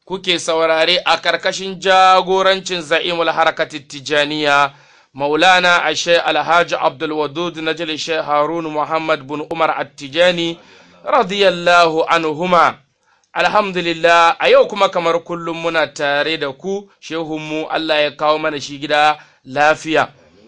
kuke saurare a karkashin jagorancin za'imul harakatit tijaniya maulana ashe alhaji abdulwadud najil sheikh harun muhammad bin umar attijani radiyallahu anhuma alhamdulillah a yau kuma kamar kullum muna tare da ku shehunmu allah ya kawo mana shi gida lafiya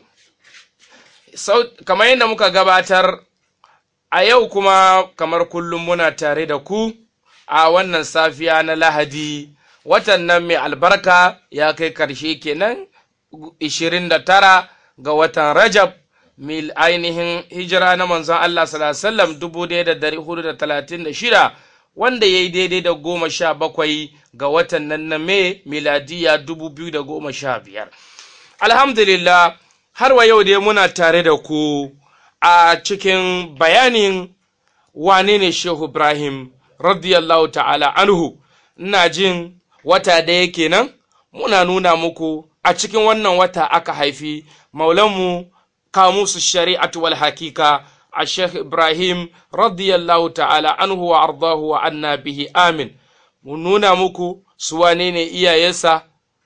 kamar yadda muka gabatar a yau kuma kamar kullum muna tare da ku a wannan safiya na lahadi watan nan mai albarka ya kai karshe kenan 29 ga watan rajab mil ainihin hijira na manzon Allah sallallahu 1436 wanda ya yi daidai da goma sha bakwai ga watan nan na mai miladiya 2015 alhamdulillah har wa yau dai muna tare da ku a cikin bayanin wane ne shehu ibrahim radiyallahu ta'ala anhu ina jin wata da yake nan muna nuna muku a cikin wannan wata aka haifi maulanmu kamusu shari'atu wal hakika a sheikh ibrahim radiyallahu ta'ala anhu wa ardahu wa anna bihi amin mu nuna muku su wane ne iyayensa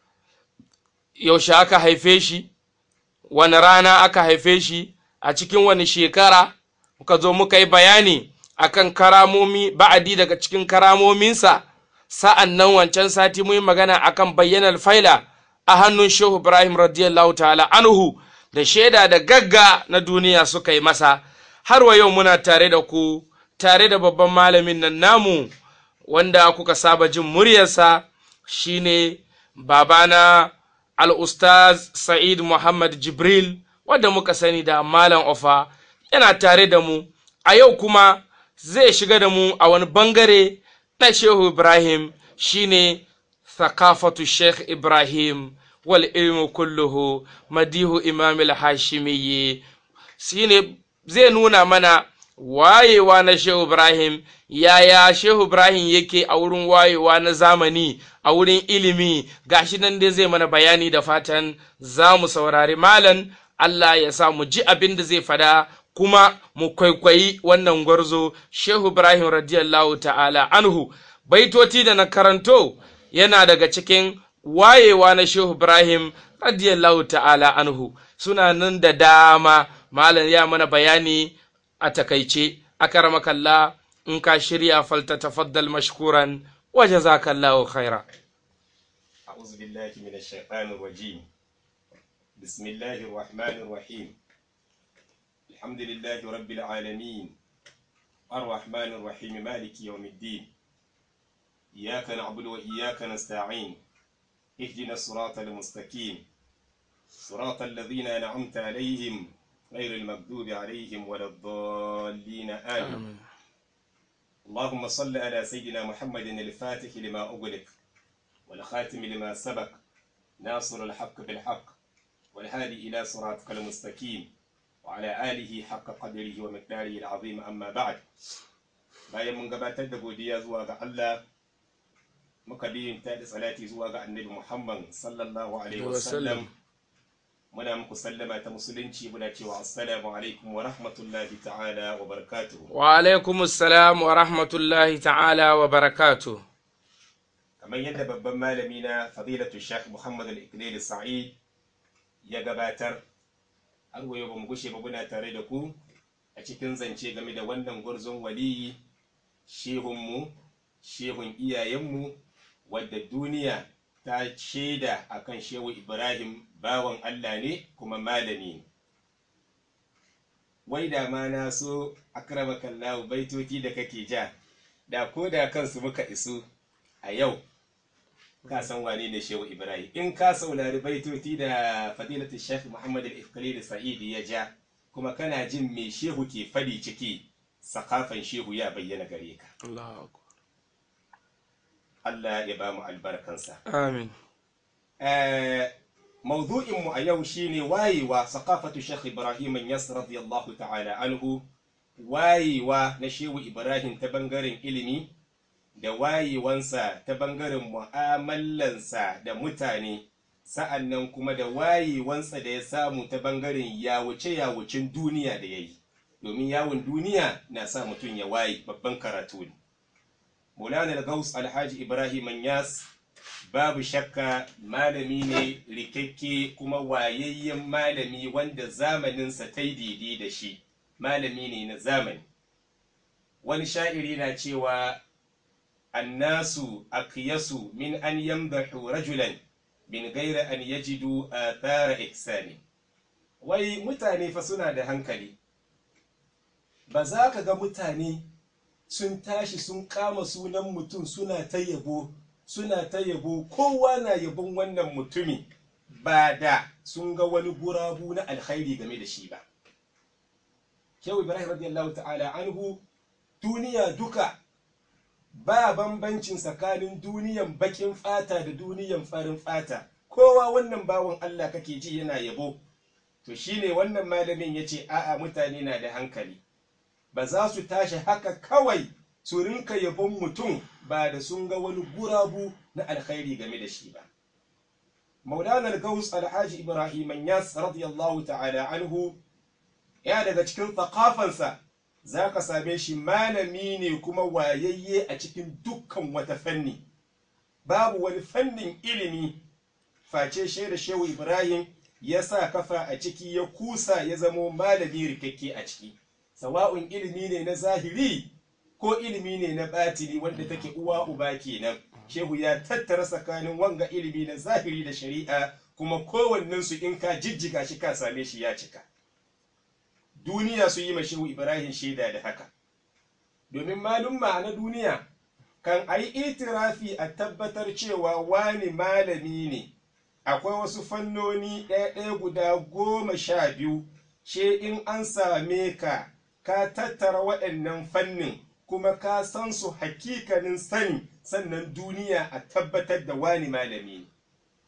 yaushe aka haife shi wani rana aka haife shi a cikin wani shekara muka zo muka yi bayani akan karamomi ba'adi daga cikin karamominsa sa'an nan wancan sati mu yi magana akan bayyanar faila a hannun shehu ibrahim radiyallahu ta'ala anhu da shaida da gagga na duniya suka yi masa har wa yau muna tare da ku tare da babban malamin nan namu wanda kuka saba jin muryarsa shine babana al-ustaz sa'id muhammad jibril wanda muka sani da malam ofa yana tare da mu a yau kuma zai shiga da mu a wani bangare na shehu ibrahim shine thakafatu sheikh ibrahim wal ilmu kulluhu madihu imam al-hashimiyyi shine zai nuna mana wayewa na shehu ibrahim yaya shehu ibrahim yake a wurin wayewa na zamani a wurin ilimi gashi nan dai zai mana bayani da fatan za mu saurari malan allah ya sa mu ji abin da zai fada kuma mu kwaikwayi wannan gwarzo shehu ibrahim radiyallahu ta'ala anhu baitoti da na karanto yana daga cikin wayewa na shehu ibrahim radiyallahu ta'ala anhu suna nan da dama malam ya mana bayani a takaice akaramakalla in ka shirya falta tafaddal mashkuran wa jazakallahu khaira أعوذ بالله من الشيطان الرجيم بسم الله الرحمن الرحيم الحمد لله رب العالمين الرحمن الرحيم مالك يوم الدين إياك نعبد وإياك نستعين اهدنا الصراط المستقيم صراط الذين أنعمت عليهم غير المغضوب عليهم ولا الضالين آمين اللهم صل على سيدنا محمد الفاتح لما أغلق والخاتم لما سبق ناصر الحق بالحق والهادي إلى صراطك المستقيم وعلى آله حق قدره ومقداره العظيم أما بعد bayan mun gabatar da godiya zuwa ga Allah muka biyin ta da salati zuwa ga annabi Muhammad sallallahu alaihi wasallam muna muku sallama ta musulunci muna cewa assalamu alaikum wa rahmatullahi ta'ala wa barakatuhu wa alaikum assalam wa rahmatullahi ta'ala wa barakatuhu kamar yadda babban malami na fadilatu shekh muhammad al-iqlil sa'id ya gabatar har wayo ba mu gushe ba muna tare da ku a cikin zance game da wannan gwarzon waliyi shehunmu shehun iyayenmu wadda duniya ta shaida akan shehu ibrahim bawan allah ne kuma malami ne wai da ma na so akramakallahu baitoci da kake ja da ko da kansu muka isu a yau ka san wane ne shehu ibrahim in ka saurari baitoti da fadilatu shekh muhammad al-ifkali sa'id ya ja kuma kana jin me shehu ke fadi ciki sakafan shehu ya bayyana gare ka Allah ya ba mu albarkansa amin mawdu'in mu a yau shine wayewa sakafatu shekh ibrahim yas radiyallahu ta'ala anhu wayewa na shehu ibrahim ta bangaren ilimi da wayewansa ta bangaren mu'amalansa da mutane sa'an nan kuma da wayewansa da ya samu ta bangaren yawuce-yawucin duniya da ya yi domin yawon duniya na sa mutum ya waye babban karatu ne Maulana Gaus Alhaji Ibrahim Yas babu shakka malami ne rikakke kuma wayayyen malami wanda zamaninsa ta yi daidai da shi malami ne na zamani wani sha'iri na cewa annasu akiyasu min an yamdahu rajulan min gaira an yajidu athara ihsani wai mutane fa suna da hankali ba za ka ga mutane sun tashi sun kama sunan mutum suna ta yabo suna ta yabo kowa na yabon wannan mutumi ba da sun ga wani gurabu na alkhairi game da shi ba shehu ibrahim radiyallahu ta'ala anhu duniya duka ba bambancin tsakanin duniyan bakin fata da duniyan farin fata kowa wannan bawan Allah kake ji yana yabo to shine wannan malamin ya ce a'a mutane na da hankali ba za su tashi haka kawai su rinka yabon mutum ba da sun ga wani gurabu na alkhairi game da shi ba maulana al-gaus alhaji ibrahim yas radiyallahu ta'ala anhu ya daga cikin thaqafansa za ka same shi malami ne kuma wayayye a cikin dukkan wata fanni babu wani fannin ilimi face shaida shehu ibrahim ya sa kafa a ciki ya kusa ya zamo malami rikakke a ciki sawa'un ilimi ne na zahiri ko ilimi ne na batini wanda take uwa uba kenan shehu ya tattara tsakanin wanga ilimi na zahiri da shari'a kuma kowannensu in ka jijjiga shi ka same shi ya cika duniya su yi ma shehu ibrahim shaida da haka domin malumma na duniya kan a yi itirafi a tabbatar cewa wani malami ne akwai wasu fannoni ɗaya-ɗaya guda goma sha biyu she in an same ka ka tattara waɗannan fannin kuma ka san su hakikanin sani sannan duniya a tabbatar da wani malami ne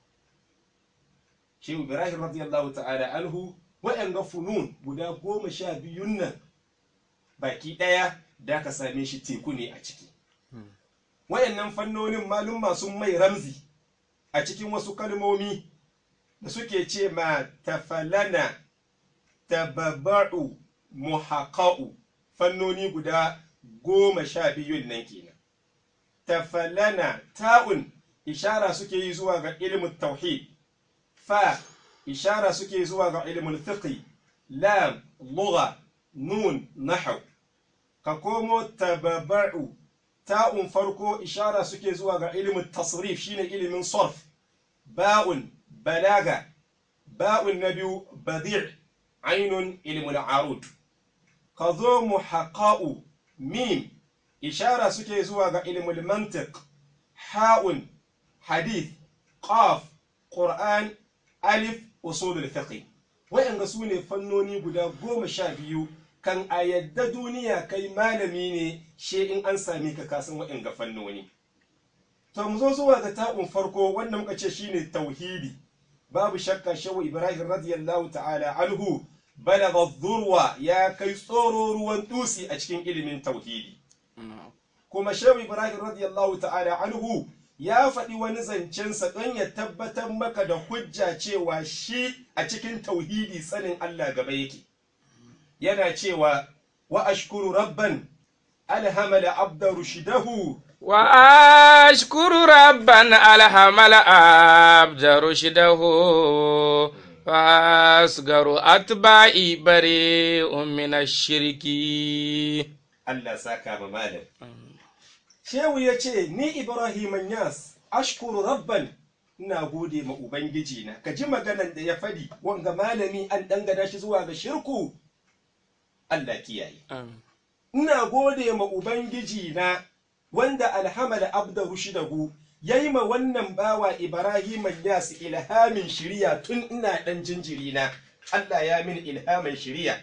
shehu ibrahim radiyallahu ta'ala anhu waɗanga funun guda goma sha biyun nan baki ɗaya da ka same shi teku ne a ciki waɗannan fannonin malum masu mai ramzi a cikin wasu kalmomi da suke ce ma tafalana tababa'u muhaƙa'u fannoni guda goma sha biyun nan kenan tafalana ta'un ishara suke yi zuwa ga ilimin tauhid fa ishara suke zuwa ga ilimin fiqi lam lugha nun nahw ka komo tababa'u ta'un farko ishara suke zuwa ga ilimin tasrif shine ilimin sarf ba'un balaga ba'un na biyu badi' ainun ilimin arud ka zo muhaqqa'u mim ishara suke zuwa ga ilimin mantiq ha'un hadith qaf qur'an alif usulul fiqh wa'anga su ne fannoni guda goma sha biyu kan a yadda duniya kai malami ne she in an sami ka kasan wa'anga fannoni to mu zo zuwa ga ta'un farko wanda muka ce shine tauhidi babu shakka shawu ibrahim radiyallahu ta'ala anhu balagha dhurwa ya kai tsoro ruwan dusi a cikin ilimin tauhidi kuma shawu ibrahim radiyallahu ta'ala anhu ya faɗi wani zancensa don ya tabbatar maka da hujja cewa shi a cikin tauhidi sanin Allah gaba yake yana cewa wa ashkuru rabban alhamala abda rushidahu wa ashkuru rabban alhamala abda rushidahu fasgaru atba'i bare min shirki Allah saka ma malam Shehu ya ce, Ni Ibrahim Yas, ashkuru rabban ina gode ma Ubangiji na, ka ji maganan da ya faɗi, wanga malami an dangana shi zuwa ga shirku, Allah kiyaye. Ina gode ma Ubangiji na, wanda alhamala abda rushidahu ya yi ma wannan bawa Ibrahim Yas ilhamin shiriya tun ina ɗan jinjiri na, Allah ya min ilhamin shiriya,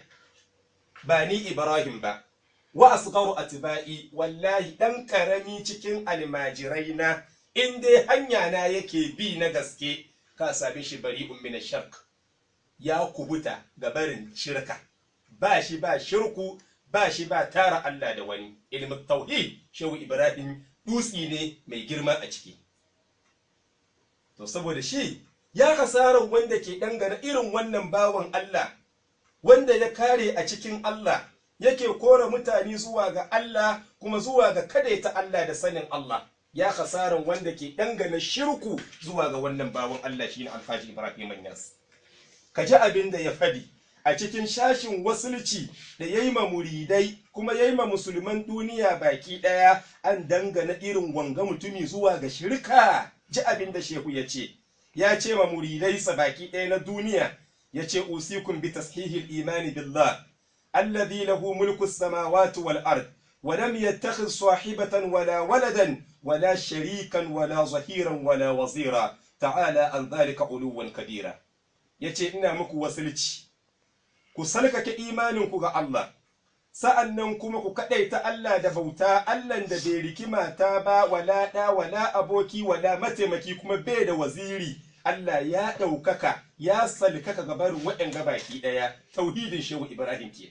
ba ni Ibrahim ba. wa asgharu atba'i wallahi dan karami cikin almajirai na in dai hanya na yake bi na gaske ka same shi bari'un min shirk ya kubuta ga barin shirka ba shi ba shirku ba shi ba tara Allah da wani ilmin tauhid shehu ibrahim dutsi ne mai girma a ciki to saboda shi ya kasarar wanda ke dangana irin wannan bawan Allah wanda ya kare a cikin Allah yake kora mutane zuwa ga Allah kuma zuwa ga kadaita Allah da sanin Allah ya khasaran wanda ke dangana shirku zuwa ga wannan bawan Allah shine Alhaji Ibrahim Yas ka ji abin da ya fadi a cikin shashin wasulci da yayi ma muridai kuma yayi ma musulman duniya baki daya an dangana irin wanga mutumi zuwa ga shirka ji abin da shehu ya ce ya ce ma muridai sa baki daya na duniya ya ce usikum bi tashihil imani billah alladhi lahu mulku samawati wal ard ولم يتخذ صاحبة ولا ولدا ولا شريكا ولا ظهيرا ولا وزيرا تعالى عن ذلك علوا كبيرا yace ina muku wasilci ku salkake imaninku ga Allah sa'annan kuma ku kadaita Allah da bauta Allah da bai riki mata ba wala da wala aboki wala mataimaki kuma bai da waziri Allah ya ɗaukaka ya salkaka gabarin waɗanga baki ɗaya tauhidin shehu Ibrahim kenan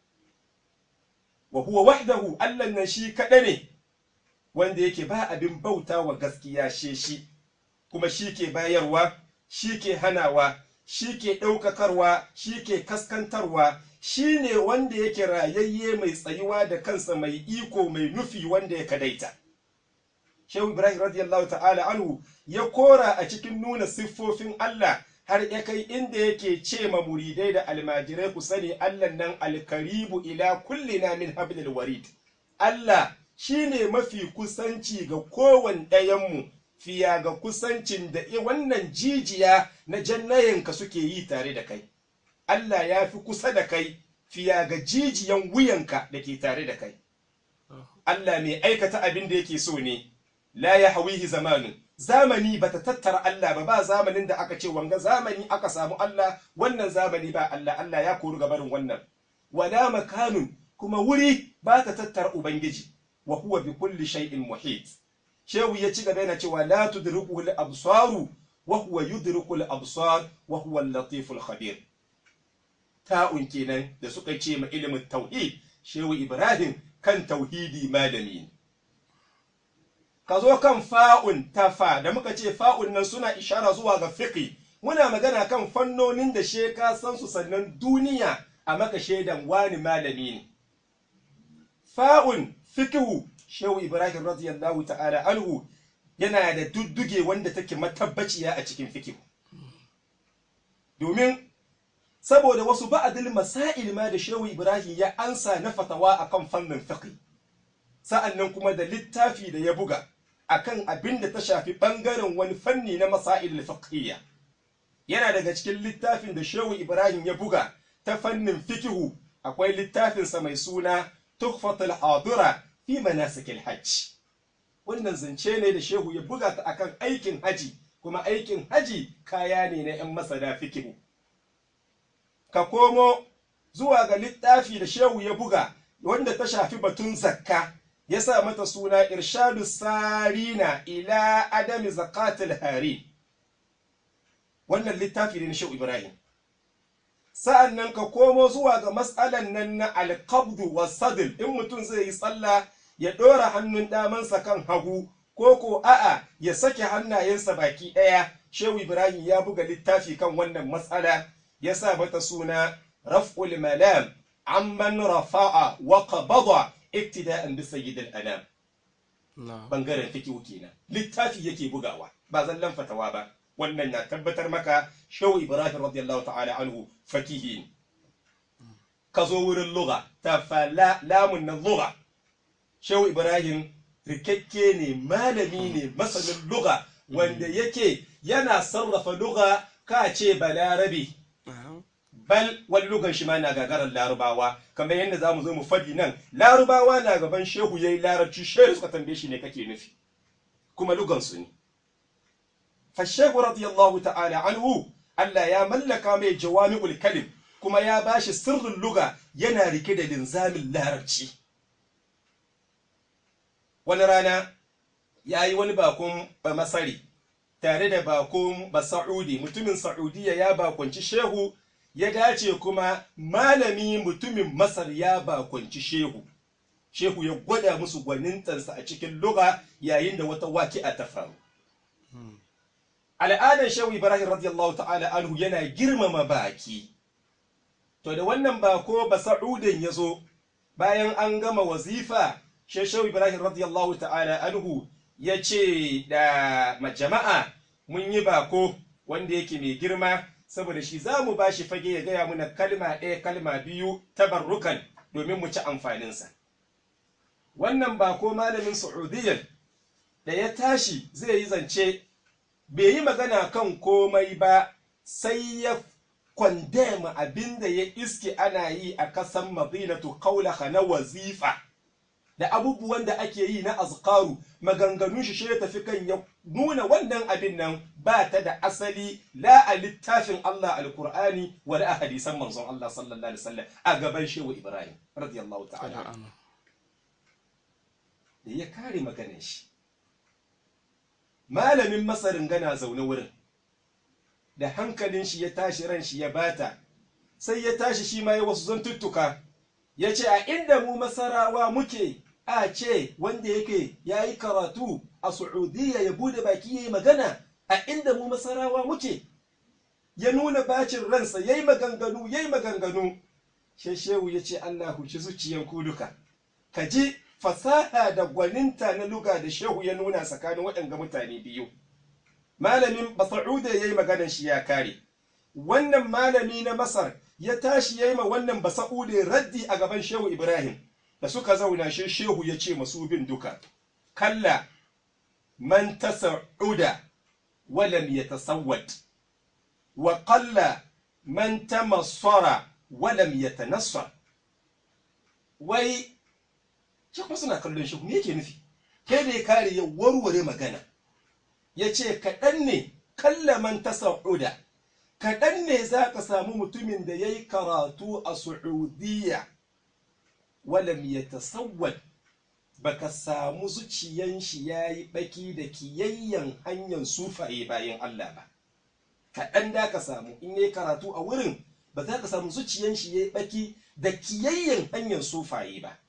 wa huwa wahdahu Allah nan shi kaɗa ne wanda yake ba abin bauta wa gaskiya she shi kuma shi ke bayarwa shi ke hanawa shi ke ɗaukakarwa shi ke kaskantarwa shi ne wanda yake rayayye mai tsayuwa da kansa mai iko mai nufi wanda ya kadaita shehu ibrahim radiyallahu ta'ala anhu ya kora a cikin nuna siffofin Allah har ya kai inda yake ce ma muridai da almajirai ku sani Allah nan alkaribu ila kullina min hablil warid Allah shine mafi kusanci ga kowane ɗayanmu fiya ga kusancin da wannan jijiya na jannayanka suke yi tare da kai Allah ya fi kusa da kai fiya ga jijiyan wuyanka da ke tare da kai Allah mai aikata abin da yake so ne la ya hawihi zamanin zamani bata tattara Allah ba ba zamanin da aka ce wanga zamani aka samu Allah wannan zamani ba Allah Allah ya kori gabarin wannan wala makanun kuma wuri ba ta tattara ubangiji wa huwa bi kulli shay'in muhit shehu ya ci gaba yana cewa la tudriku al absaru wa huwa yudriku al absar wa huwa al latif al khabir ta'un kenan da suka ce ma ilimin tauhid shehu ibrahim kan tauhidi malami ne ka zo kan fa'un tafa da muka ce fa'un nan suna ishara zuwa ga fiqi muna magana kan fannonin da she ka san su sannan duniya a maka shaidan wani malami ne fa'un fiqhu shehu ibrahim radiyallahu ta'ala anhu yana da dudduge wanda take matabbaciya a cikin fiqhu domin saboda wasu ba'adil masail ma da shehu ibrahim ya ansa na fatawa akan fannin fiqh sa'annan kuma da littafi da ya buga akan abin da ta shafi ɓangaren wani fanni na masail fiqhiyya yana daga cikin littafin da Shehu Ibrahim ya buga ta fannin fikihu akwai littafinsa mai suna Tuhfatul Hadira fi manasikil hajj wannan zance ne da Shehu ya buga ta akan aikin haji kuma aikin haji kaya ne na 'yan masana fikihu ka komo zuwa ga littafi da Shehu ya buga wanda ta shafi batun zakka ya sa mata suna irshadu sarina ila adami zakatul hari wannan littafi ne na shehu ibrahim sa'an nan ka komo zuwa ga matsalan nan na alkabdu wa sadil in mutum zai yi tsalla ya ɗora hannun damansa kan hagu ko ko a'a ya sake hannayensa baki ɗaya shehu ibrahim ya buga littafi kan wannan matsala ya sa mata suna raf'ul malam amman rafa'a wa qabada iktida'an bi sayyidil anam bangaren fikihu kenan littafi yake bugawa ba zallan fatawa ba wannan na tabbatar maka shaw ibrahim radiyallahu ta'ala anhu fakihi ka zo wurin lugha ta fala lamun na lugha shaw ibrahim rikakke ne malami ne masanin lugha wanda yake yana sarrafa lugha ka ce balarabi bal wani lugan shi ma na gagarar larubawa kamar yadda za mu zo mu fadi nan larubawa na gaban shehu ya yi larabci shehu suka tambaye shi ne kake nufi kuma lugan su ne fashehu radiyallahu ta'ala anhu Allah ya mallaka mai jawami'ul kalim kuma ya bashi sirrin luga yana rike da linzamin larabci wani rana ya yi wani bakon masari tare da bakon basa'udi mutumin sa'udiyya ya bakonci shehu ya dace kuma malami mutumin masar ya bakonci shehu shehu ya gwada musu gwanintansa a cikin luga yayin da wata waki'a ta faru al'adar shehu ibrahim radiyallahu ta'ala anhu yana girmama baki to da wannan bako ba sa'udin ya zo bayan an gama wazifa shehu ibrahim radiyallahu ta'ala anhu ya ce da jama'a mun yi bako wanda yake mai girma saboda shi za mu ba shi fage ya gaya muna kalma ɗaya kalma biyu tabarrukan domin mu ci amfaninsa wannan bako malamin saudiyyar da ya tashi zai yi zance bai yi magana kan komai ba sai ya kwandema abin da ya iske ana yi a kasan madinatu kaulaha na wazifa da abubuwan da ake yi na azkaru maganganun shi shi tafi kan ya nuna wannan abin nan ba ta da asali la a littafin Allah alkur'ani wa a hadisan manzon Allah sallallahu alaihi wasallam a gaban shehu Ibrahim radiyallahu ta'ala da ya kare maganar shi malamin masarin gana zaune wurin da hankalin shi ya tashi ran shi ya bata sai ya tashi shi ma ya wasu zantuttuka ya ce a inda mu masarawa muke a ce wanda yake ya yi karatu a Saudiya ya bude baki ya yi magana a inda mu masarawa muke ya nuna bacin ransa ya yi maganganu ya yi maganganu sheshewu ya ce Allah huci zuciyan ku duka ka ji fasaha da gwaninta na luga da shehu ya nuna tsakanin waɗanga mutane biyu malamin basa'uda ya yi maganan shi ya kare wannan malami na masar ya tashi ya yi ma wannan basa'uda raddi a gaban shehu ibrahim da suka zauna shi shehu ya ce masu bin duka kalla man tasa'uda walam yatasawwad wa qalla man tamassara walam yatanassar wai shi kuma suna kallon shehu me yake nufi kai da ya kare ya warware magana ya ce kaɗan ne kalla man tasa'uda kaɗan ne za ka samu mutumin da ya yi karatu a Su'udiyya walam ya tasawwad baka samu zuciyan shi ya yi baki da kiyayyen hanyar sufaye bayan Allah ba kaɗan da ka samu in yi karatu a wurin ba za ka samu zuciyan shi ya yi baki da kiyayyen hanyar sufaye ba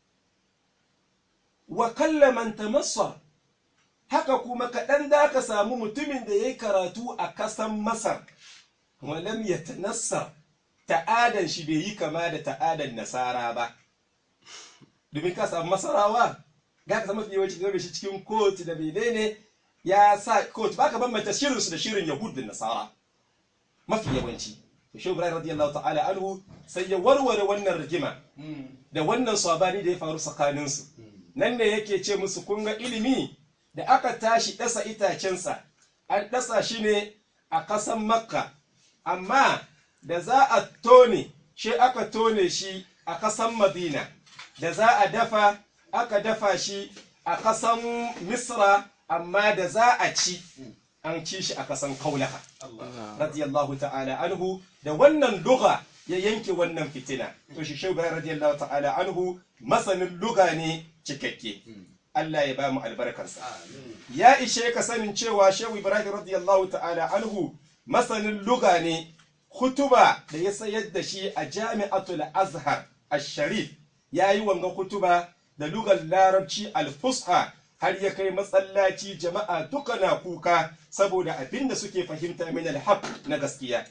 wa kallaman tamassar haka kuma kaɗan da ka samu mutumin da ya yi karatu a kasan masar walam ya tanassar ta'adan shi bai yi kama da ta'adan nasara ba domin ka samu masarawa ga ka samu yawanci da shi cikin kotu da menene ya sa kotu baka bambanta shirin su da shirin yahud da nasara mafi yawanci shi ibrahim radiyallahu ta'ala anhu sai ya warware wannan rigima da wannan sabani da ya faru tsakanin su nan ne yake ce musu kun ga ilimi da aka tashi dasa itacensa an dasa shi ne a kasan makka amma da za a tone shi aka tone shi a kasan madina da za a dafa aka dafa shi a kasan misra amma da za a ci an ci shi a kasan kaulaha radiyallahu ta'ala anhu da wannan luga ya yanke wannan fitina to shi shehu bayan radiyallahu ta'ala anhu masanin luga ne cikakke Allah ya ba mu albarkarsa ya ishe ka sanin cewa shehu ibrahim radiyallahu ta'ala anhu masanin luga ne hutuba da ya sayar da shi a jami'atul azhar al-sharif ya yi wanga kutuba da lugar larabci alfusha har ya kai matsalaci jama'a duka na kuka saboda abin da suke fahimta min alhaq na gaskiya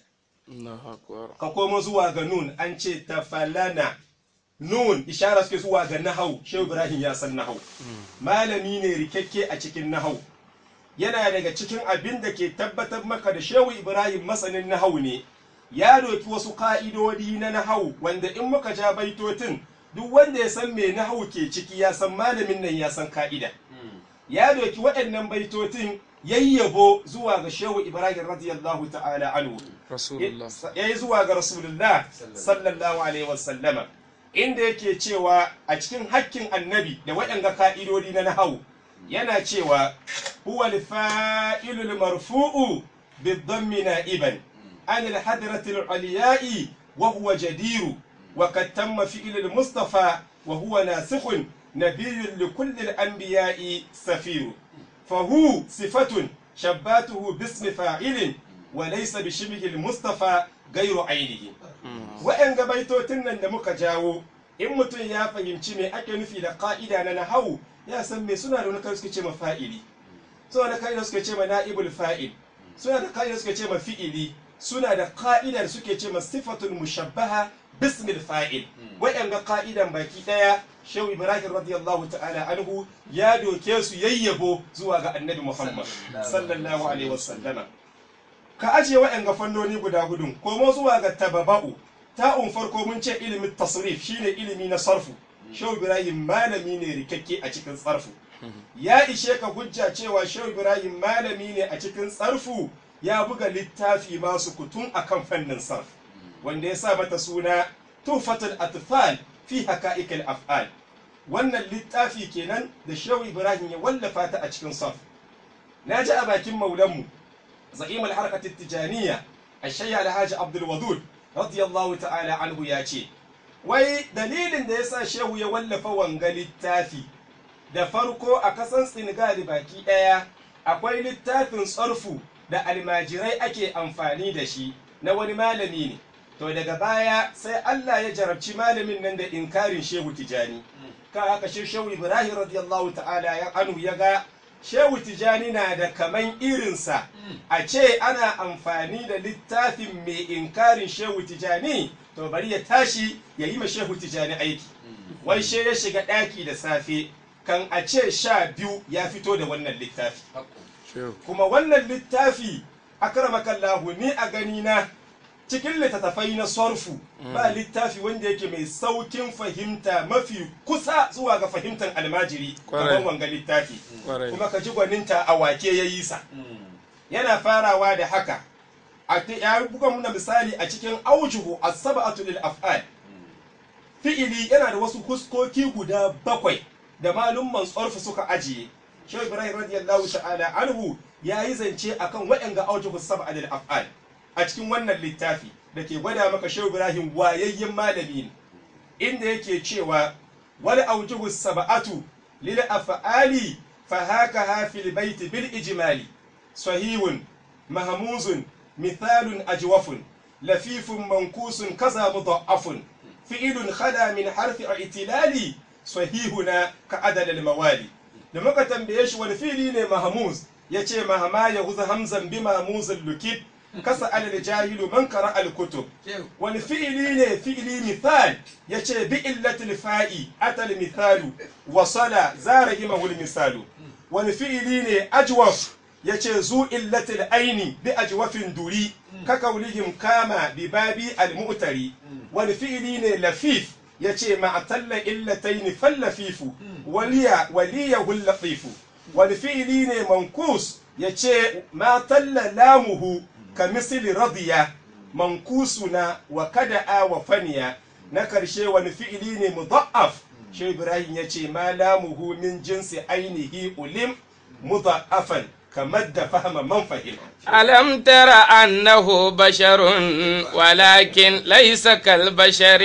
ka komo zuwa ga nun an ce tafalana nun ishara suke zuwa ga nahau shehu ibrahim ya san nahau malami ne rikakke a cikin nahau yana daga cikin abin da ke tabbatar maka da shehu ibrahim masanin nahau ne ya doki wasu ka'idodi na nahau wanda in muka ja baitotin duk wanda ya san me nahau ke ciki ya san malamin nan ya san ka'ida ya doki waɗannan baitotin yayyabo zuwa ga shehu ibrahim radiyallahu ta'ala anhu ya yi zuwa ga rasulullah sallallahu alaihi wasallama inda yake cewa a cikin hakkin annabi da waɗanga ka'idodi na nahau yana cewa huwa al-fa'ilul marfu'u bid-dhammi na'iban an al-hadrati al-aliya'i wa huwa jadiru وقد تم فعل المصطفى وهو ناسخ نبي لكل الأنبياء سفير فهو صفة شباته باسم فاعل وليس بشبه المصطفى غير عينه وإن بيتوتن da muka jawo in mutum ya fahimci me ake nufi da ka'ida na nahawu ya san me suna da wani kai suke ce ma fa'ili suna da ka'ida suke ce ma na'ibul fa'il suna da ka'ida suke ce ma fi'ili suna da ka'idar suke ce ma sifatul mushabbaha bismil fa'il waɗanga ka'idan baki ɗaya shehu ibrahim radiyallahu ta'ala anhu ya doke su yayyabo zuwa ga annabi muhammad sallallahu alaihi wasallama ka ajiye waɗanga fannoni guda gudun komo zuwa ga tababa'u ta'un farko mun ce ilimin tasrif shine ilimi na sarfu shehu ibrahim malami ne rikakke a cikin sarfu ya ishe ka hujja cewa shehu ibrahim malami ne a cikin sarfu ya buga littafi masu kutun akan fannin sarf wanda ya sa mata suna tufatul atfal fi haqa'iqil af'al wannan littafi kenan da shehu ibrahim ya wallafa ta a cikin sarf na ji a bakin maulanmu za'im al-harkat tijaniya ashayya alhaji abdul wadud radiyallahu ta'ala anhu ya ce wai dalilin da yasa shehu ya wallafa wanga littafi da farko a kasan senegal baki daya akwai littafin tsarfu da almajirai ake amfani da shi na wani malami ne to daga baya sai Allah ya jarabci malamin nan da inkarin shehu tijani ka haka shi shehu ibrahim radiyallahu ta'ala ya anu ya ga shehu tijani na da kaman irinsa a ce ana amfani da littafin mai inkarin shehu tijani to bari ya tashi ya yi ma shehu tijani aiki wai she ya shiga ɗaki da safe kan a ce sha biyu ya fito da wannan littafi kuma wannan littafi akramakallahu ni a gani na cikin littattafai na sorfu ba littafi wanda yake mai saukin fahimta mafi kusa zuwa ga fahimtar almajiri kamar wanga littafi kuma ka ji gwaninta a wake ya yi sa yana farawa da haka ya buga muna misali a cikin aujuhu as-sab'atu lil af'al fi'ili yana da wasu huskoki guda bakwai da malumman sorfu suka ajiye Shehu Ibrahim radiyallahu ta'ala anhu ya yi zance akan waɗanga aujuhu sab'a lil af'al a cikin wannan littafi da ke gwada maka Shehu Ibrahim wayayyen malami ne inda yake cewa wal aujuhu sab'atu lil af'ali fa haka fil baiti bil ijmali sahihun mahmuzun mithalun ajwafun lafifun mankusun kaza mudha'afun fi'ilun khada min harfi i'tilali sahihuna ka adal al mawali da muka tambaye shi wani fili ne mahmuz yace mahama ya huza hamzan bi mahmuzul lukib kasa alal jahilu man qara al kutub wani fi'ili ne fi'ili mithal yace bi illatil fa'i atal mithalu wasala zarahimahul misalu wani fi'ili ne ajwaf yace zu illatil aini bi ajwafin duri ka kaulihim kama bi babi al mu'tari wani fi'ili ne lafif yace ma'talla illatayn fallafifu waliya waliyahu latifu wani fi'ili ne mankus yace ma talla lamuhu ka misli radiya mankusuna wa kada'a wa faniya na karshe wani fi'ili ne mudha'af shi ibrahim yace ma lamuhu min jinsi ainihi ulim mudha'afan kamar da fahama man fahim ألم تر أنه بشر ولكن ليس كالبشر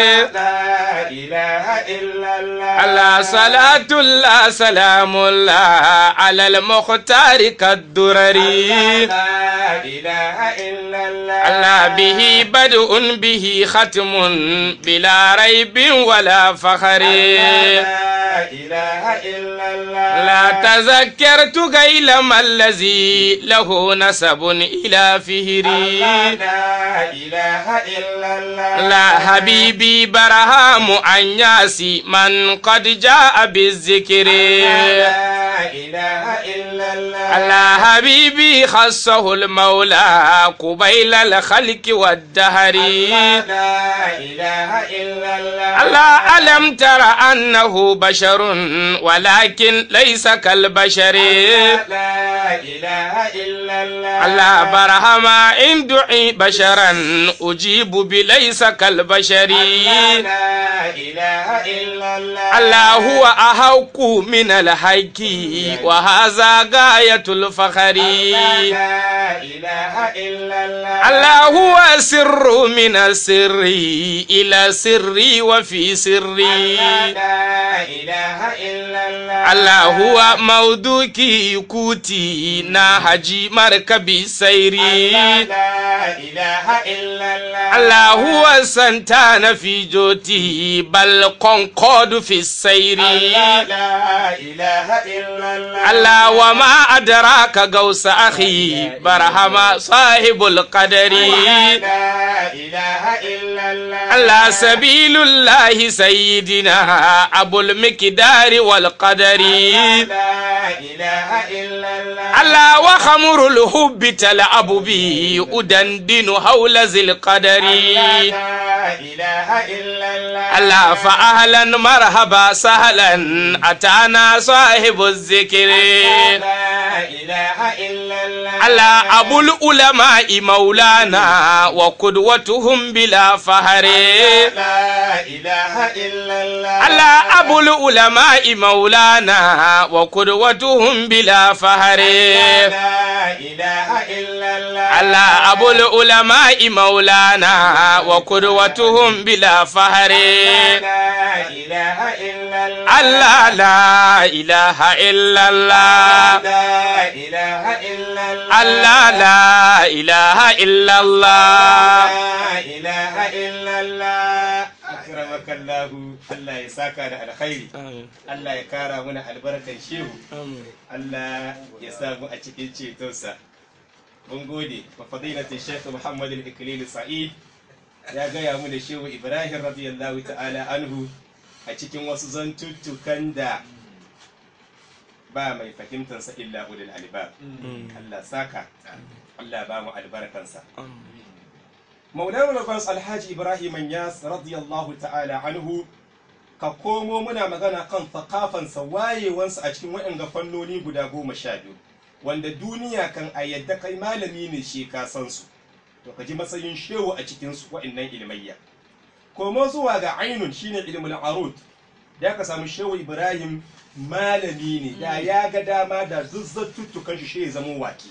لا إله إلا الله على صلاة الله سلام الله على المختار كالدرر لا إله إلا الله الله به بدء به ختم بلا ريب ولا فخر لا إله إلا الله لا تذكرت غيل ما الذي له نسب إلى فهري لا إله إلا الله لا حبيبي برهام أنياسي من قد جاء بالذكر لا إله إلا الله الله حبيبي خصه المولى قبيل الخلق والدهر لا إله إلا الله الله ألم تر أنه بشر ولكن ليس كالبشر لا إله إلا الله الله برهما إن دعي بشرا أجيب بليس كالبشر لا إله إلا الله الله هو أحق من الحق وهذا غاية الفخر لا إله إلا الله الله هو سر من السر إلى سري وفي سري لا إله إلا الله الله هو موضوعي كوتي نهجي مركبي سيري لا إله إلا الله الله هو سنتان في جوتي بل قنقود في السير لا إله إلا الله الله وما أدراك قوس أخي برهما صاحب القدر لا إله إلا الله على سبيل الله سيدنا أبو المقدار والقدر لا إله إلا الله على وخمر الحب تلعب به أدندن حول ذي القدر لا إله إلا الله ألا فأهلا مرحبا سهلا أتانا صاحب الذكر لا إله إلا الله ألا أبو العلماء مولانا وقدوتهم بلا فهر لا إله إلا الله ألا أبو العلماء مولانا وقدوتهم بلا فهر لا إله إلا الله ألا أبو العلماء مولانا وقدوتهم بلا فهر لا إله إلا الله ألا لا إله إلا الله لا إله إلا الله ألا لا إله إلا الله لا إله إلا الله أكرمك الله الله يساك على الخير Allah ya kara mana albarkan shehu Allah ya samu a cikin cetonsa mun gode wa fadilatin Sheikh Muhammad al-Iklil Sa'id ya gaya mu da shehu Ibrahim radiyallahu ta'ala anhu a cikin wasu zantuttukan da ba mai fahimtansa illa ulul albab Allah saka Allah ba mu albarkansa Maulana Lagos Alhaji Ibrahim Yas radiyallahu ta'ala anhu ka komo muna magana kan thakafansa wayewansa a cikin waɗanda fannoni guda goma sha biyu wanda duniya kan a yadda kai malami ne shi ka san su to ka ji matsayin shehu a cikin su waɗannan ilmayya komo zuwa ga ainun shine ilmul arud da ka samu shehu ibrahim malami ne da ya ga dama da zuzzatuttukan shi shi ya zama waki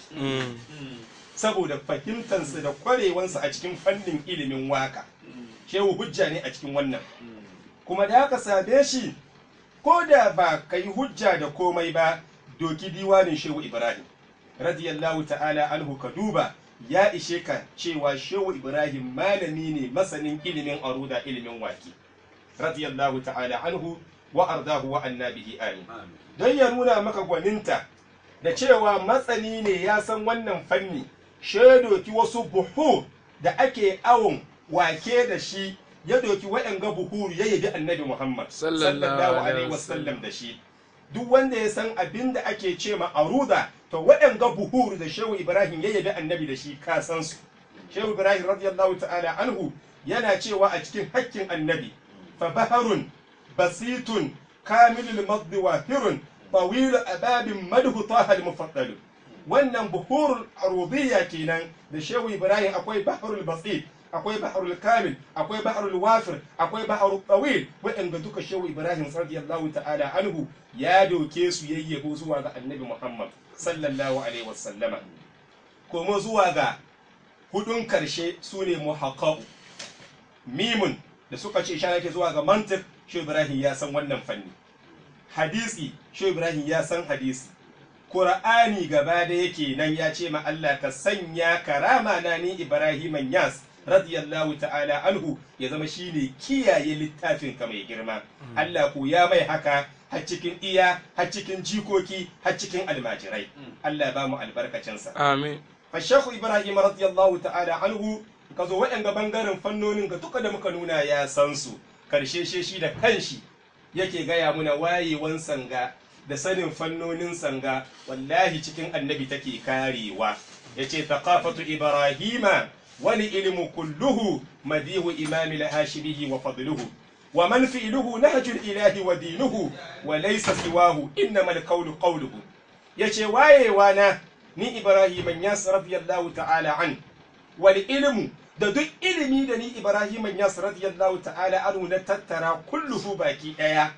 saboda fahimtansa da kwarewansa a cikin fannin ilimin waka shehu hujja ne a cikin wannan kuma da aka same shi ko da ba ka yi hujja da komai ba doki diwanin shehu ibrahim radiyallahu ta'ala anhu ka duba ya ishe ka cewa shehu ibrahim malami ne masanin ilimin aruda ilimin waki radiyallahu ta'ala anhu wa ardahu wa annabihi amin don ya nuna maka gwaninta da cewa matsani ne ya san wannan fanni doki wasu buhu da ake awon wake da shi ya doki waɗanga buhuru ya yabi annabi Muhammad sallallahu alaihi wasallam da shi duk wanda ya san abin da ake ce ma aruda to waɗanga buhuru da shehu Ibrahim ya yabi annabi da shi ka san su shehu Ibrahim radiyallahu ta'ala anhu yana cewa a cikin hakkin annabi fa baharun basitun kamilul maddi wahirun طويل أباب مده طه المفضل wannan buhurul arubiyya kenan da shehu ibrahim akwai bahrul basit akwai bahrul kamil akwai bahrul wafir akwai bahrul tawil waɗanda duka shehu ibrahim radiyallahu ta'ala anhu ya doke su yayyabo zuwa ga annabi muhammad sallallahu alaihi wasallama kuma zuwa ga hudun karshe su ne muhaqqaq mimun da suka ce sha yake zuwa ga mantiq shehu ibrahim ya san wannan fanni hadisi shehu ibrahim ya san hadisi Kur'ani gaba da yake nan ya ce ma Allah ka sanya karama na ni Ibrahim Yas radiyallahu ta'ala anhu ya zama shine kiyaye littafin ka mai girma Allah ko ya mai haka har cikin iya har cikin jikoki har cikin almajirai Allah ba mu albarkacinsa amin fa Sheikh Ibrahim radiyallahu ta'ala anhu ka zo waɗanga bangaren fannonin ga duka da muka nuna ya san su karshe shi da kanshi yake gaya muna wayewan sanga da sanin fannonin sanga wallahi cikin annabi take karewa yace thaqafatu ibrahima wal ilmu kulluhu madihu imam al-hashimihi wa fadluhu wa man fi'luhu nahjul ilahi wa dinuhu wa laysa siwahu innamal qawlu qawluhu yace wayewa na ni ibrahim yas radiyallahu ta'ala an wal ilmu da duk ilimi da ni ibrahim yas radiyallahu ta'ala anhu na tattara kulluhu baki daya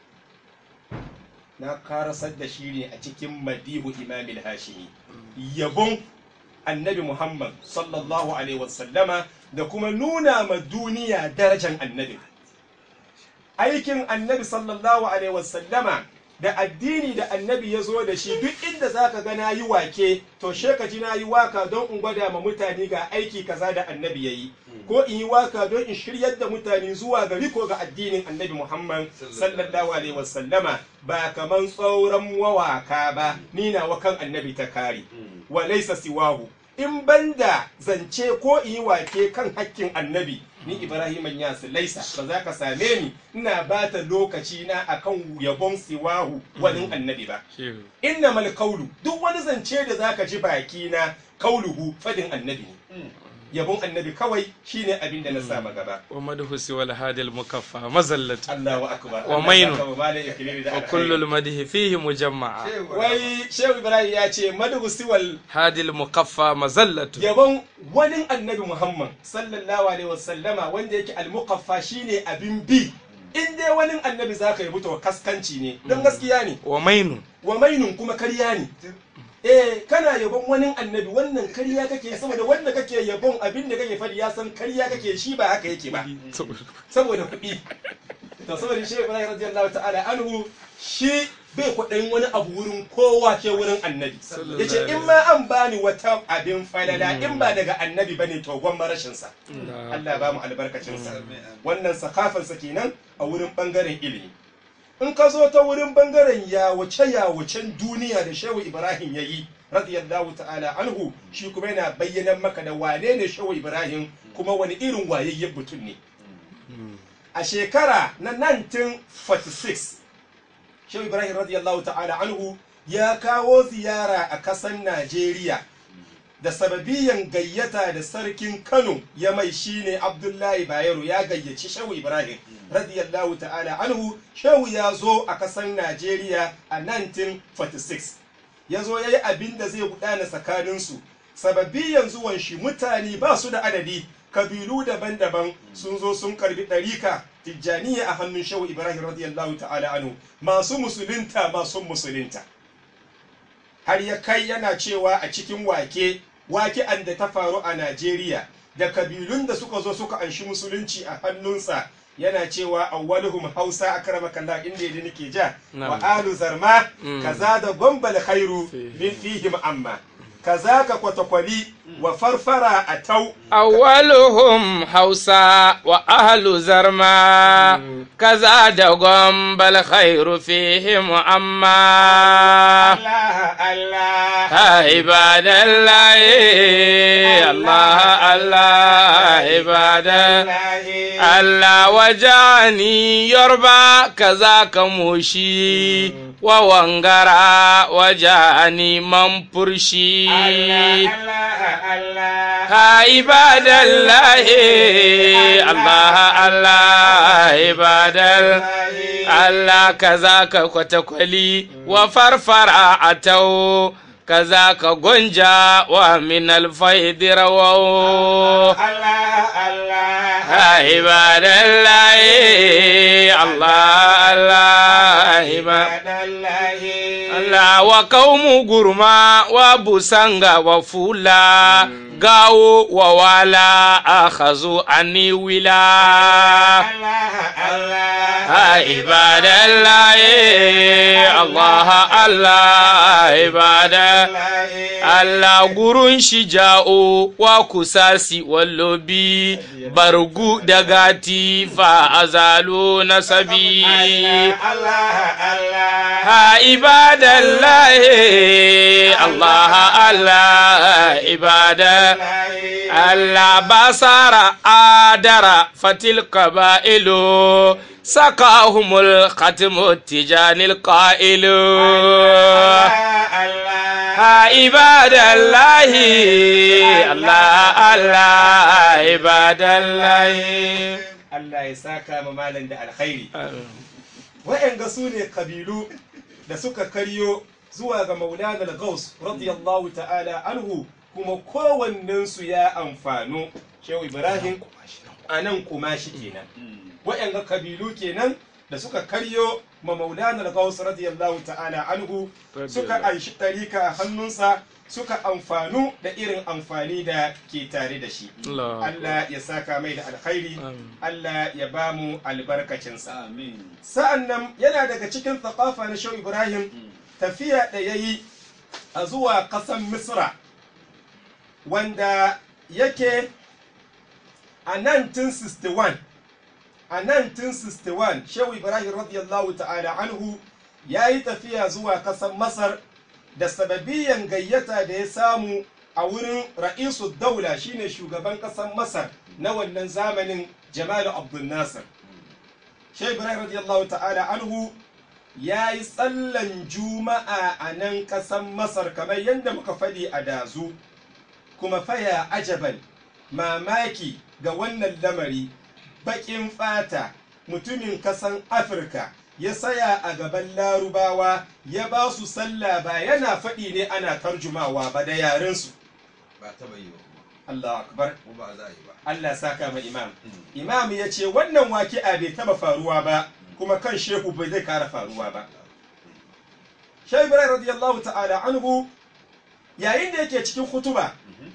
na karasar da shi ne a cikin madihu imamil hashimi yabon annabi muhammad sallallahu alaihi wasallama da kuma nuna ma duniya darajan annabi aikin annabi sallallahu alaihi wasallama da addini da annabi ya zo da shi duk inda za ka ga na yi wake to sheka ji na yi waka don in gwada ma mutane ga aiki kaza da annabi ya yi ko in yi waka don in shiryar da mutane zuwa ga riko ga addinin annabi muhammad sallallahu alaihi wasallama ba kaman tsauran wawaka ba ni na wakan annabi ta kare wa laisa siwahu in banda zance ko in yi wake kan hakkin annabi ni ibrahim yas laisa ba za ka same ni ina bata lokaci na akan yabon siwahu wani annabi ba innamal kaulu duk wani zance da zaka ji baki na kauluhu fadin annabi ne yabon annabi kawai shine abin da na sa gaba wa madhu siwal hadil mukaffa mazallatu Allahu akbar Wa mainu. Allah ya saka wa malam ikilimi da wa alkhairi. kullu al madhi fihi mujamma'a wai shehu ibrahim ya ce madu siwal hadil mukaffa mazallatu yabon wani annabi muhammad sallallahu alaihi wasallama wanda yake almuqaffa shine abin bi in dai wani annabi zaka yi to kaskanci ne don gaskiya ne wa mainu wa mainun kuma karya ne eh kana yabon wani annabi wannan karya kake saboda wanda kake yabon abin da kake fadi ya san karya kake shi ba haka yake ba saboda kuɗi to saboda shi Ibrahim radiyallahu ta'ala anhu shi bai kwaɗayin wani abu wurin kowa ke wurin annabi yace in ma an bani wata abin falala in ba daga annabi bane to gwamma rashin sa Allah ba mu albarkacin sa wannan sakafar sa kenan a wurin bangaren ilimi in ka zo ta wurin bangaren yawace yawacen duniya da shehu Ibrahim yayi radiyallahu ta'ala anhu shi kuma yana bayyana maka da wane ne shehu Ibrahim kuma wani irin wayayyen mutum ne a shekara na 1946 shehu ibrahim radiyallahu ta'ala anhu ya kawo ziyara a kasan najeriya da sababiyan gayyata da sarkin kano ya mai shine abdullahi bayero ya gayyaci shehu ibrahim radiyallahu ta'ala anhu shehu ya zo a kasan najeriya a 1946 ya zo ya yi abin da zai gudana tsakaninsu sababiyan zuwan shi mutane ba su da adadi kabilu daban-daban sun zo sun karbi ɗarika tijjaniya a hannun shehu ibrahim radiyallahu ta'ala anhu masu musulunta masu musulunta har ya kai yana cewa a cikin wake wake an da ta faru a najeriya da kabilun da suka zo suka anshi musulunci a hannunsa yana cewa awwaluhum hausa akramakallah inda yadda nake ja wa alu zarma kaza da gombal khairu min fihim amma kaza ka kwatakwali wa farfara a tau awwaluhum hausa wa ahlu zarma kaza da gombal khairu fihim amma Allah Allah ha ibadallahi Allah Allah ibadallahi Allah wajani yorba kaza ka mushi wa wangara wajani manfurshi ha ibadallahi Allah Allah ibadal Allah kaza ka kwatakwali wa farfara atau kaza ka gonja wa min alfaidi rawaw ha ibadallahi Allah Allah ibadallahi Allah wa kaumu gurma wa busanga wa fula gawo wa wala akhazu ani wila ha ibadallahi Allah Allah ibadallahi Allah gurun shi ja'o wa kusasi wallobi bargu da gati fa azalu nasabi ha ibadallahi Allah Allah ibada Allah basara adara fatil qabailu sakahumul khatimu tijanil qailu ha ibadallahi Allah Allah ibadallahi Allah ya saka ma malam da alkhairi wa'anga su ne kabilu da suka karyo zuwa ga maulana al-gaus radiyallahu ta'ala anhu kuma kowannensu ya amfano shehu ibrahim a nan kuma shi kenan wa'anga kabilu kenan da suka karyo ma maulana al-gaus radiyallahu ta'ala anhu suka aishi tarika a hannunsa suka amfanu da irin amfani da ke tare da shi Allah ya saka mai da alkhairi Allah ya ba mu albarkacinsa sa'an nan yana daga cikin thaqafa na shehu ibrahim tafiya da ya yi a zuwa ƙasan misra wanda yake a 1961 a 1961 shehu ibrahim radiyallahu ta'ala anhu ya yi tafiya zuwa ƙasan masar da sababiyan gayyata da ya samu a wurin ra'isu daula shine shugaban ƙasar masar na wannan zamanin jamal abdul nasir shehu ibrahim radiyallahu ta'ala anhu ya yi tsallan juma'a a nan ƙasar masar kamar yadda muka faɗi a dazu kuma faya ajaban mamaki ga wannan lamari baƙin fata mutumin ƙasan afirka ya saya a gaban larubawa ya ba su sallah ba yana faɗi ne ana tarjumawa ba da yarensu ba taba yi ba kuma Allah akbar ko ba za a yi ba Allah saka ma imam imam ya ce wannan waki'a bai taba faruwa ba kuma kan shehu bai zai kara faruwa ba shehu ibrahim radiyallahu ta'ala anhu yayin da yake cikin hutuba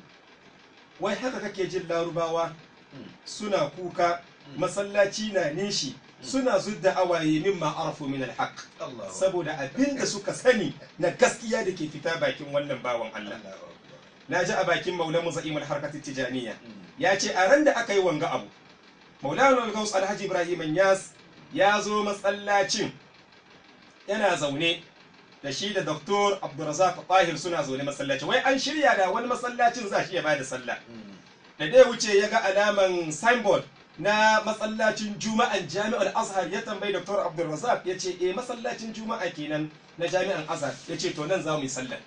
wai haka kake jin larubawa suna kuka masallaci na nishi suna zudda awaye mimma arafu min alhaq Allah saboda abin da suka sani na gaskiya da ke fita bakin wannan bawan Allah na ji a bakin maulamu za'imul harkatin tijaniya ya ce a ran da aka yi wanga abu maulana al-gaus alhaji ibrahim yas ya zo masallacin yana zaune da shi da doktor abdulrazak tahir suna zaune masallacin wai an shirya da wani masallacin za shi ya bada sallah da dai wuce ya ga alaman signboard na masallacin juma'an jami'ar azhar ya tambayi doktor abdulrazak ya ce eh masallacin juma'a kenan na jami'an azhar ya ce to nan za mu yi sallah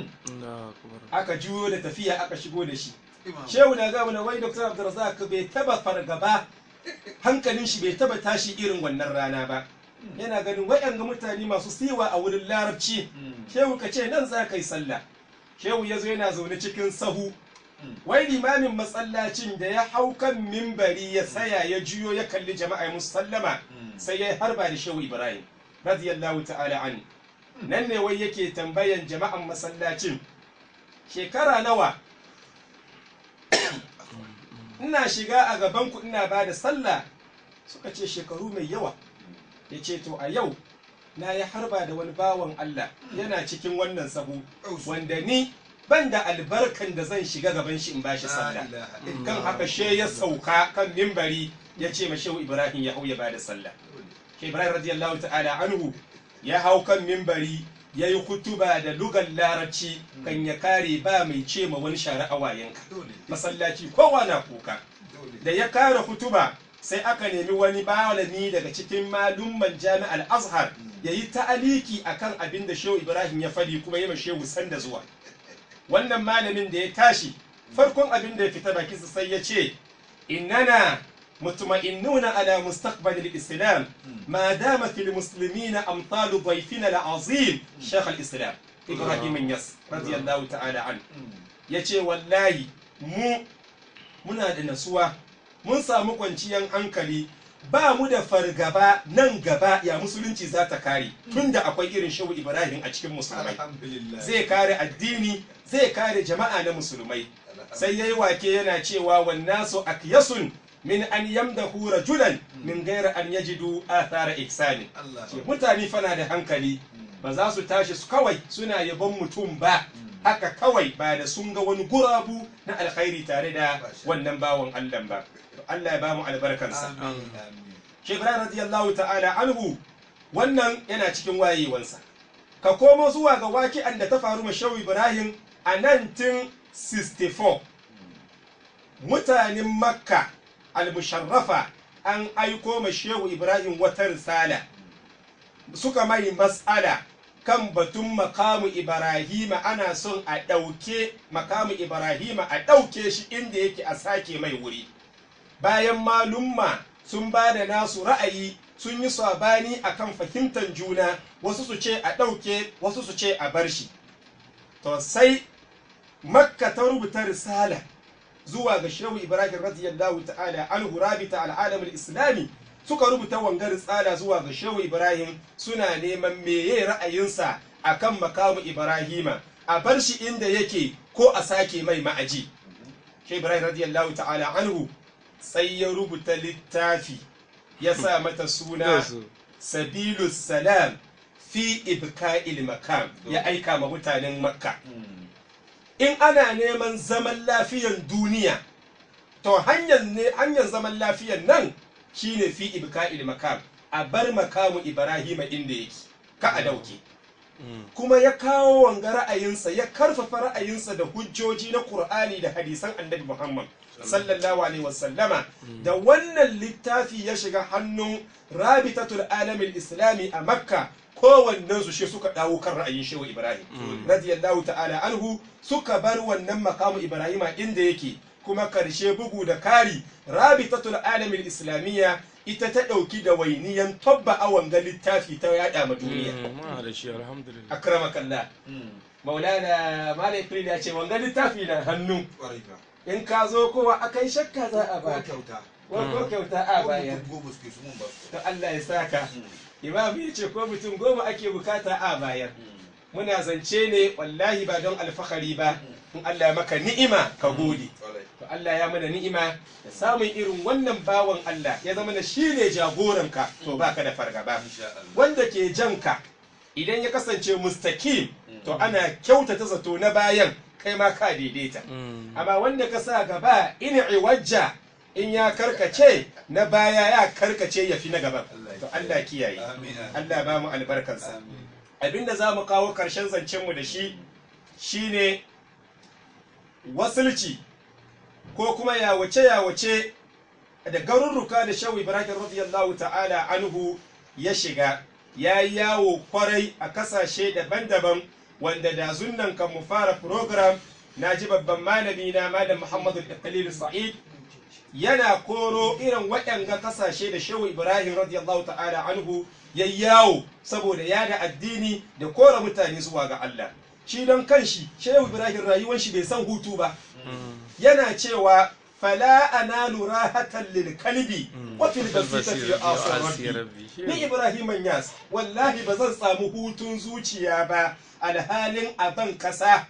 aka juyo da tafiya aka shigo da shi shehu na gaba na wai dr abdulrazak bai taba fargaba hankalin shi bai taba tashi irin wannan rana ba yana ganin waɗanga mutane masu siwa a wurin larabci shehu ka ce nan za ka yi sallah shehu ya zo yana zaune cikin sahu wai limamin masallacin da ya hau kan mimbari ya saya ya juyo ya kalli jama'a ya musu sallama sai ya harba da shehu ibrahim radiyallahu ta'ala an nan ne wai yake tambayan jama'an masallacin shekara nawa ina shiga a gaban ku ina ba da sallah suka ce shekaru mai yawa ya ce to a yau na yi harba da wani bawan Allah yana cikin wannan sahu wanda ni ban da albarkan da zan shiga gaban shi in ba shi sallah kan haka she ya sauka kan mimbari ya ce ma shehu ibrahim ya hau ya ba da sallah ke ibrahim radiyallahu ta'ala anhu ya hau kan mimbari ya yi kutuba da lugar larabci kan ya kare ba mai ce ma wani share awayenka masallaci kowa na kuka da ya kare kutuba sai aka nemi wani malami daga cikin malumman jami'ar azhar ya yi ta'aliki akan abin da shehu ibrahim ya faɗi kuma yi shehu sanda zuwa wannan malamin da ya tashi farkon abin da ya fita bakinsa sai ya ce innana مطمئنون على مستقبل الإسلام ما دام في المسلمين أمثال ضيفنا العظيم شيخ الإسلام إبراهيم يس رضي الله تعالى عنه yace wallahi mu muna da nasuwa mun samu kwanciyar hankali ba mu da fargaba nan gaba ya musulunci za ta kare tunda akwai irin shehu ibrahim a cikin musulmai zai kare addini zai kare jama'a na musulmai sai yayi wake yana cewa wannasu akyasun min an yamdahu rajulan min gaira an yajidu athara ihsani mutane fana da hankali ba za su tashi su kawai suna yabon mutum ba haka kawai ba da sun ga wani gurabu na alkhairi tare da wannan bawan Allah ba Allah ya ba mu albarkansa Shi Ibrahim radiyallahu ta'ala anhu wannan yana cikin wayewansa ka komo zuwa ga waki'an da ta faru ma Shehu Ibrahim a 1964 mutanen Makka al-musharrafa an aiko ma shehu ibrahim wata risala suka mai mas'ala kan batun makamu ibrahima ana son a ɗauke makamu ibrahima a ɗauke shi inda yake a sake mai wuri bayan malumma sun ba da nasu ra'ayi sun yi sabani akan fahimtar juna wasu su ce a ɗauke wasu su ce a bar shi to sai makka ta rubuta risala zuwa ga shehu ibrahim radiyallahu ta'ala anhu rabita al'alam islami suka rubuta wangar tsada zuwa ga shehu ibrahim suna neman meye ra'ayinsa akan makamu ibrahima a bar shi inda yake ko a sake mai ma'aji shehu ibrahim radiyallahu ta'ala anhu sai ya rubuta littafi ya sa mata suna sabilu salam fi ibka'il makam ya aika ma mutanen makka in ana neman zaman lafiyan duniya to hanyar ne hanyar zaman lafiyan nan shine fi ibka'il makam a bar makamu ibrahima inda yake ka a dauke kuma ya kawo wanga ra'ayinsa ya karfafa ra'ayinsa da hujjoji na Qur'ani da hadisan Annabi Muhammad sallallahu alaihi wasallama da wannan littafi ya shiga hannun Rabitatul Alamil Islami a Makka kowannen su shi suka dawo kan ra'ayin Shehu Ibrahim radiyallahu ta'ala anhu suka bar wannan makamu Ibrahima inda yake kuma karshe bugu da kari Rabitatul Alamil Islamiyya ita ta ɗauki da wainiyan tabba awon ga littafi ta yada ma duniya ma da shi alhamdulillah akramakallah maulana malai fili ya ce wanga littafi na hannu Ƙwarai fa. in ka zo kowa akai shakka za a Ko ba kyauta. ko kyauta a Ko bayar mutum goma suke su mun ba su. to Allah ya saka imam ya ce ko mutum goma ake bukata a bayar muna zance ne wallahi ba don alfahari ba in Allah ya maka ni'ima ka gode Ƙwarai. to Allah ya mana ni'ima da samun irin wannan bawan Allah ya zama na shi ne jagoranka to baka da fargaba Insha Allah. wanda ke janka idan ya kasance mustakim to ana kyautata zato na bayan kai ma ka daidaita amma wanda ka sa gaba in iwajja in ya karkace na baya ya karkace ya fi na gaban to Allah kiyaye Amin. Allah ba mu albarkansa Amin. abinda za mu kawo karshen zancenmu da shi shine wasulci ko kuma yawace yawace da garurruka da shawu ibrahim radiyallahu ta'ala anhu ya shiga ya yi yawo kwarai a kasashe daban-daban wanda da zunnan kan mu fara program na ji babban malami na malam muhammadu khalil sa'id yana koro irin waɗanga kasashe da shehu ibrahim radiyallahu ta'ala anhu ya yawo saboda yada addini da kora mutane zuwa ga allah shi don kanshi shehu ibrahim rayuwar shi bai san hutu ba yana cewa fala analu rahatan lil kalbi wa fil basitati asir rabbi ni ibrahim yas wallahi ba zan samu hutun zuciya ba alhalin aban kasa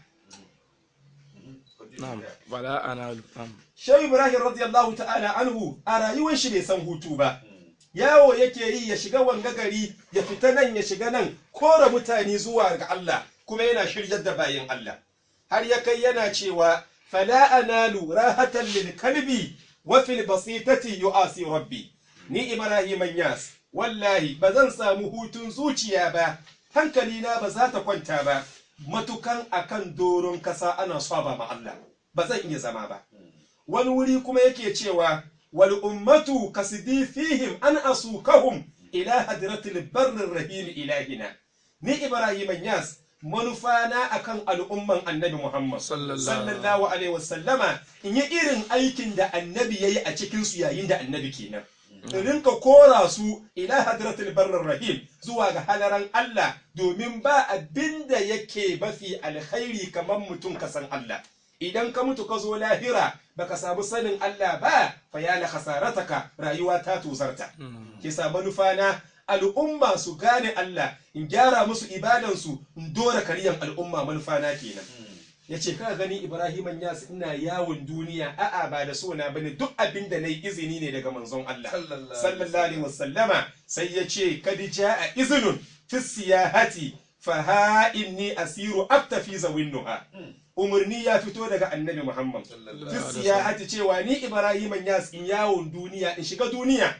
na'am bala ana na'am shehu ibrahim radiyallahu ta'ala anhu a rayuwar shi bai san hutu ba yawo yake yi ya shiga wanga gari ya fita nan ya shiga nan kora mutane zuwa ga Allah kuma yana shiryar da bayin Allah har ya kai yana cewa fala analu rahatan lil kalbi wa fil basitati yu'asi rabbi ni ibrahim yas wallahi ba zan samu hutun zuciya ba hankali na ba za ta kwanta ba matukan akan doron kasa ana saba ma Allah ba zan iya zama ba wani wuri kuma yake cewa wal ummatu kasidi fihim an asukahum ila hadratil barrir rahim ilahina ni ibrahim yas manufana akan al'umman annabi muhammad Sallallahu. sallallahu alaihi wasallama in yi irin aikin da annabi yayi a cikin su yayin da annabi kenan in rinka kora su ila hadratil barrir rahim zuwa ga halaran Allah domin ba abin da yake mafi alkhairi kamar mutum ka san Allah idan ka mutu ka zo lahira baka samu sanin Allah ba fa ya la khasarataka rayuwa ta tuzarta ke sa manufa na al'umma su gane Allah in gyara musu ibadansu in dora kariyan al'umma manufa na kenan ya ce ka gani ibrahim yas ina yawon duniya a'a ba da so na bane duk abin da nayi izini ne daga manzon Allah Sallallahu sallallahu alaihi wasallama sai ya ce kad jaa iznun fi siyahati fa ha inni asiru aktafi zawinnuha umarni ya fito daga annabi muhammad Sallallahu fi alaihi siyahati cewa ni ibrahim yas in yawon duniya in shiga duniya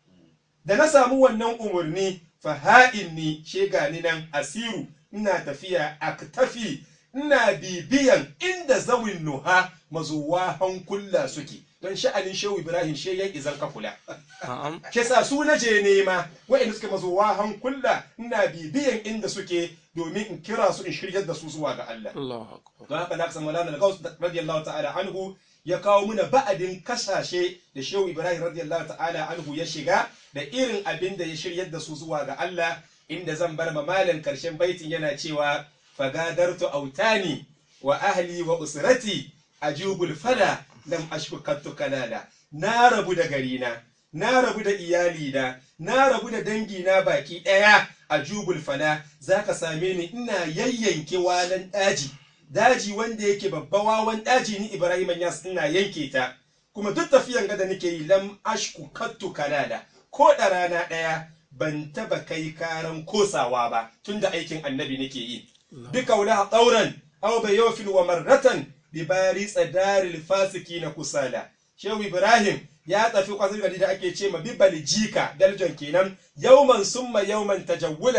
da na samu wannan umarni fa ha inni shega ni nan asiru ina tafiya aktafi ina bibiyan inda zawin nuha mazuwa hankula suke don sha'anin shehu ibrahim she yan izan ka kula na'am ke sa su na je nema wa'inda suke mazuwa hankula ina bibiyan inda suke domin in kira su in shiryar da su zuwa ga Allah Allahu akbar don haka na kasa maulana da gaus radiyallahu ta'ala anhu ya kawo muna ba'adin kasashe da shehu ibrahim radiyallahu ta'ala anhu ya shiga da irin abin da ya shiryar da su zuwa ga Allah inda zan bar ma malam karshen baitin yana cewa fagadartu autani wa ahli wa usrati ajubul fada lam ashku kattu kalala na rabu da garina na rabu da iyalina na rabu da dangina baki daya a jubul fala zaka same ni ina yayyanke walan daji daji wanda yake babba wawan daji ni Ibrahim Yas ina yanke ta kuma duk tafiyan ga da nake yi lam ashku kattu kalala ko da rana daya ban taba kai karan kosawa ba tunda aikin annabi nake yi bika wala tsauran aw bayofin wa marratan bi bari tsadaril fasiki na kusala shehu ibrahim ya tafi kwasar gari da ake ce ma bibal jika daljon kenan yauman summa yauman tajawulan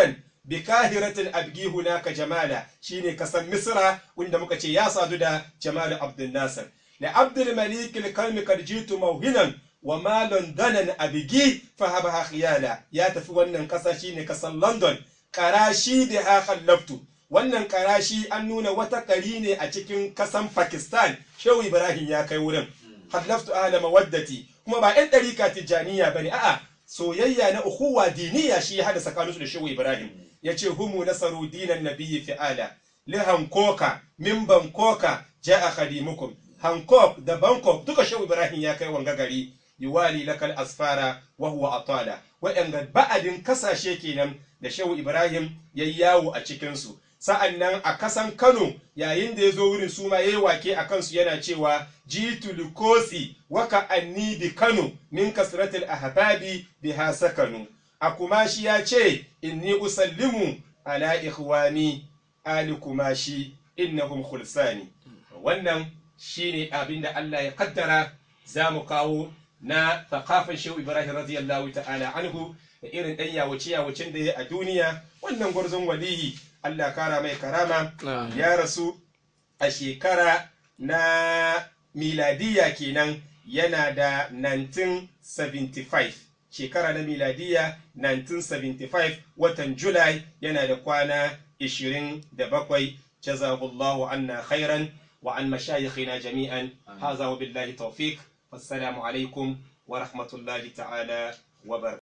bi kahiratin abgi hunaka jamala shine kasan misra wanda muka ce ya sadu da jamal abdul nasir la abdul malik al kalmi kad jitu mawhinan wa ma londonan abigi fahabaha khiyala ya tafi wannan kasa shine kasan london karashi da ha khallaftu wannan karashi an nuna wata kari ne a cikin kasan pakistan shehu ibrahim ya kai wurin khallaftu ahla mawaddati kuma ba yan ɗarika tijjaniya bane a'a soyayya na ukhuwa diniya shi ya hada tsakaninsu da shehu ibrahim yace humu nasaru dinan nabiyyi fi'ala li hankoka min bankoka ja'a khadimukum hankok da bangkok duka shehu ibrahim ya kai wanga gari yuwali lakal asfara wa huwa atala waɗanda ba'adin kasashe kenan da shehu ibrahim ya yawo a cikinsu sa'an nan a kasan kano yayin da ya zo wurin su ma ya yi wake a kansu yana cewa jitu likosi waka anni bi kano min kasratil ahbabi biha sakanu a kumashi ya ce inni usallimu ala ikhwani ali kumashi innahum khulsani wannan shine abin da Allah ya kaddara za mu kawo na thaqafan shehu ibrahim radiyallahu ta'ala anhu da irin ɗan yawace yawacen da ya a duniya wannan gwarzon waliyi Allah kara mai karama ya rasu a shekara na miladiya kenan yana da 1975 shekara na miladiya 1975 watan julai yana da kwana 27 jazahullahu anna khairan wa an mashayikhina jami'an haza wa billahi tawfiq wassalamu alaikum wa rahmatullahi ta'ala wa barakatuh